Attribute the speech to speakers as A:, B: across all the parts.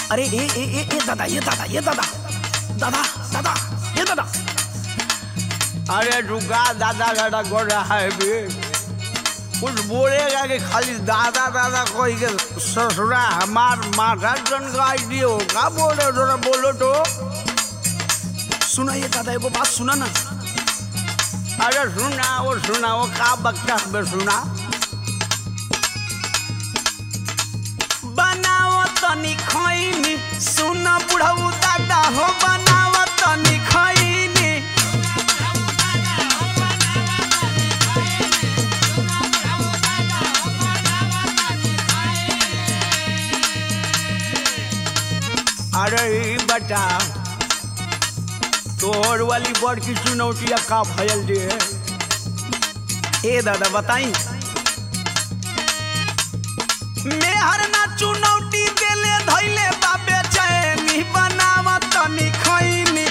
A: अरे ए ए ए ए दादा ये दादा ये दादा दादा दादा ये दादा
B: अरे रुका दादा दादा कर रहा है बे कुछ बोलेगा कि खाली दादा दादा कोई के ससुरा हमार माथा जन का आइडिया हो का बोल रहे हो जरा बोलो तो
A: सुना ये दादा एगो बात सुना ना
B: अरे सुना वो सुना वो का बकता बे सुना
A: बनाओ तनी खैनी सुन बुढ़ऊ दादा हो बनाओ तनी खैनी
B: अरे ई बता तोहर वाली बड़ की चुनौतिया का भयल दे
A: ए दादा बताई मेहर ना चुनौती देले धैले बाबे चैनी बनाव तनी खैनी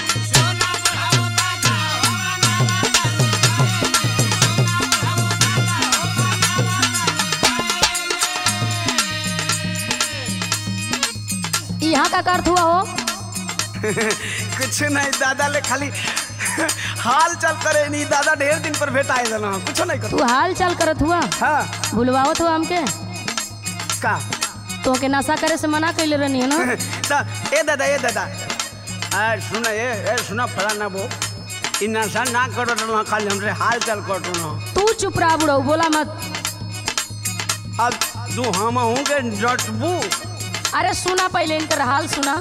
C: यहाँ का अर्थ हुआ हो
A: कुछ नहीं दादा ले खाली हाल चल करे नहीं दादा ढेर दिन पर भेटाए देना कुछ नहीं कर
C: तू हाल चाल करत हुआ
A: हाँ
C: भूलवावत हुआ हमके
A: का
C: तो के नशा करे से मना कैले रहनी है ना
A: दा, ए दादा ए दादा
B: अरे सुना ये ए सुना फलाना वो इ नशा ना करो ना खाली हमसे हाल चाल कर ना
C: तू चुप रहा बुढ़ऊ बोला मत
B: अब तू हम हूँ के जटबू
C: अरे सुना पहले इनकर हाल सुना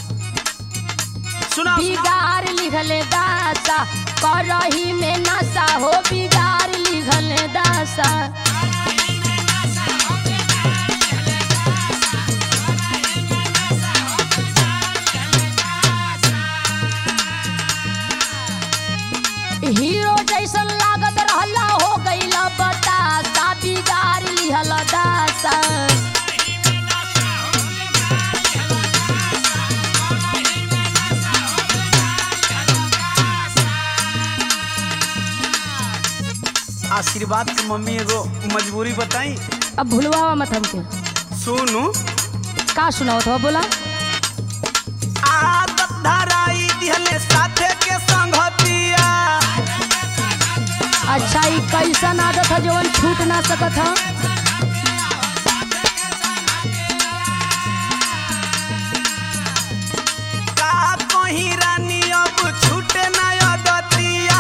A: सुना
C: बिगाड़ लिखले दासा करही में नशा हो बिगाड़ लिखले दासा हीरो जैसन लागत रहला हो गईला बतासा बिगाड़ लिहला दासा
A: आशीर्वाद के मम्मी एगो मजबूरी बताई
C: अब भूलवावा मत हमके
A: सुनू
C: का सुनाओ तो बोला
A: आदत धराई दिहले साथे के संगतिया
C: अच्छा ई कैसन आदत है जवन छूट ना सकत है
A: का कहीं रानी अब छूटे ना अदतिया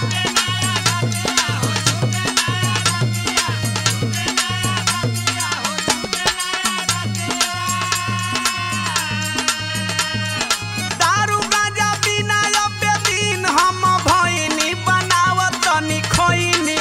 A: दारू गांजा बिना अबे दिन हम भइनी बनावत तनी खइनी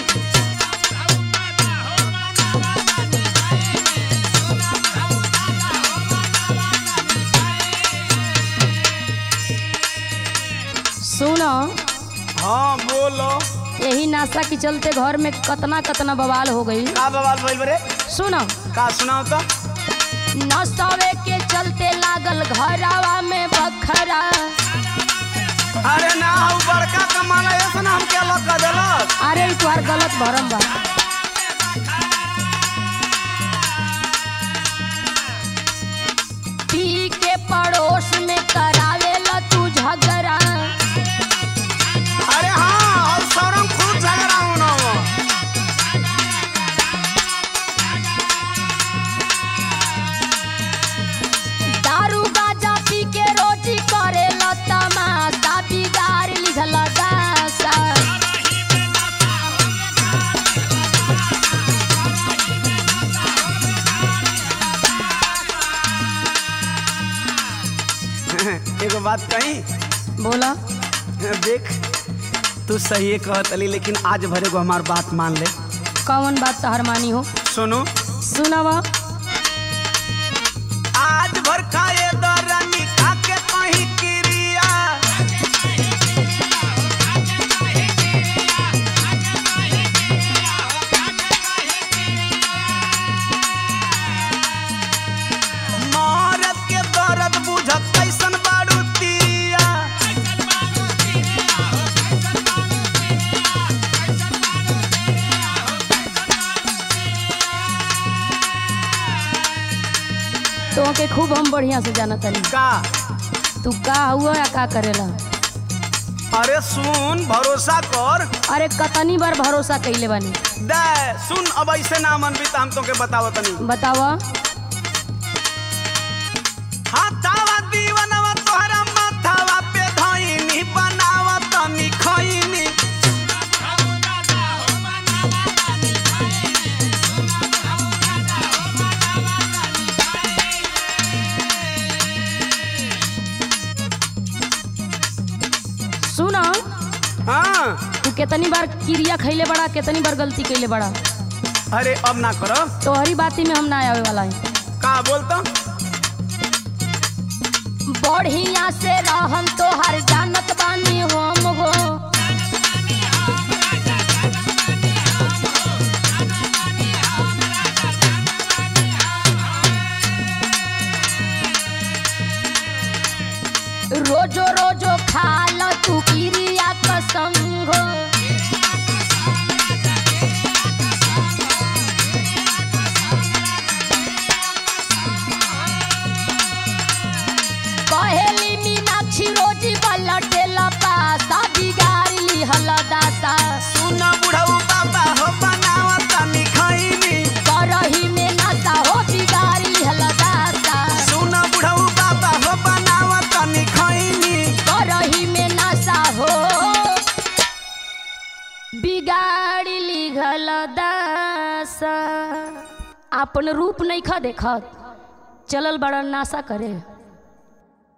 C: सुनो
A: हाँ बोलो
C: यही नाशा के चलते घर में कतना कतना बवाल हो गई
A: का बवाल भइल बरे
C: सुनो
A: का सुनाओ तो
C: नशवे के चलते लागल घरावा में बखरा
A: अरे ना हऊ बड़का कमाला ऐसा ना हमके अलग कर देलक
C: अरे ई तुहार गलत भरम बा पी के पड़ोस में करावेला तू झगड़ा
A: अरे हाँ और सौरम खूब झगड़ा होना हो
C: दारू गाजा पी के रोटी करेला तमाशा बिगाड़ लिखला दासा
A: एगो बात कही
C: बोला
A: देख तू सही कहत अली लेकिन आज भरे को हमार बात मान ले
C: कौन बात तहर मानी हो
A: सुनो
C: सुनवा
A: आज भर खाए दरानी खा के कहीं क्रिया मरद के दर्द बुझत कैसन बारू तिरिया
C: के खूब हम बढ़िया से जाना तनी
A: का
C: तू का हुआ या का करेला
A: अरे सुन भरोसा कर
C: अरे कतनी बार भरोसा कैले बानी
A: दे सुन अब ऐसे ना मन भी हम तोके बतावत तनी
C: बतावा
A: हाथावा दीवनवा तोहरा माथावा पे धइनी बनावत तनी खइनी
C: सुना
A: हाँ
C: तू कितनी बार क्रिया खैले बड़ा कितनी बार गलती कैले बड़ा
A: अरे अब ना करो
C: तोहरी बाती में हम ना आवे वाला है
A: का बोलता
C: बढ़िया से रहम तोहर जानत बानी हम हो रोजो रोजो खाल तू क्रिया कसम हो कहेली मीनाक्षी रोजी पलटेला पासा बिगाड़ी लिहल दासा
A: सुन बुढ़ऊ बाबा हो बनावत तनी खइनी
C: करही में नशा हो बिगाड़ी लिहल दासा
A: सुन बुढ़ऊ बाबा हो बनावत तनी खइनी
C: करही में नशा हो बिगाड़ी लिहल दासा अपन रूप नहीं खा देखत चलल बड़ा नाशा करे